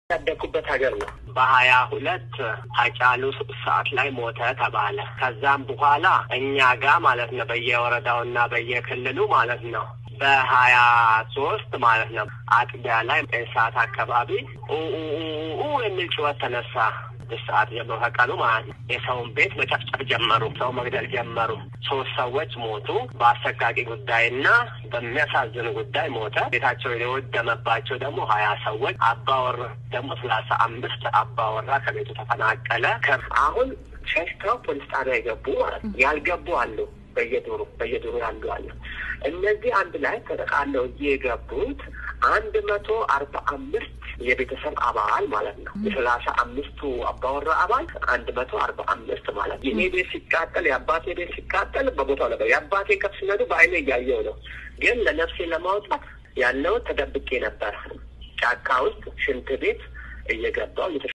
ያደግኩበት ሀገር ነው። በሀያ ሁለት ሀጫሉ ሰዓት ላይ ሞተ ተባለ። ከዛም በኋላ እኛ ጋር ማለት ነው በየወረዳውና በየክልሉ ማለት ነው በሀያ ሶስት ማለት ነው አጥቢያ ላይ ሰዓት አካባቢ ኡ የሚል ጩኸት ተነሳ። ሰዓት ጀምሮ ከቀኑ ማለት ነው የሰውን ቤት መጨፍጨፍ ጀመሩ። ሰው መግደል ጀመሩ። ሶስት ሰዎች ሞቱ። በአሰቃቂ ጉዳይና በሚያሳዝን ጉዳይ ሞተ። ቤታቸው የወደመባቸው ደግሞ ሀያ ሰዎች አባወራ ደግሞ ሰላሳ አምስት አባወራ ከቤቱ ተፈናቀለ። አሁን ሸሽተው ፖሊስ ጣቢያ የገቡ ማለት ነው ያልገቡ አሉ። በየዱሩ በየዱሩ ያሉ አሉ። እነዚህ አንድ ላይ ተጠቃለው የገቡት አንድ መቶ አርባ አምስት የቤተሰብ አባል ማለት ነው። የሰላሳ አምስቱ አባወራ አባል አንድ መቶ አርባ አምስት ማለት ነው። የኔ ቤት ሲቃጠል የአባቴ ቤት ሲቃጠል በቦታው ነበር። የአባቴ ከፍ ሲነዱ በአይኔ እያየው ነው። ግን ለነፍሴ ለማውጣት ያለው ተደብቄ ነበር ጫካ ውስጥ ሽንት ቤት እየገባው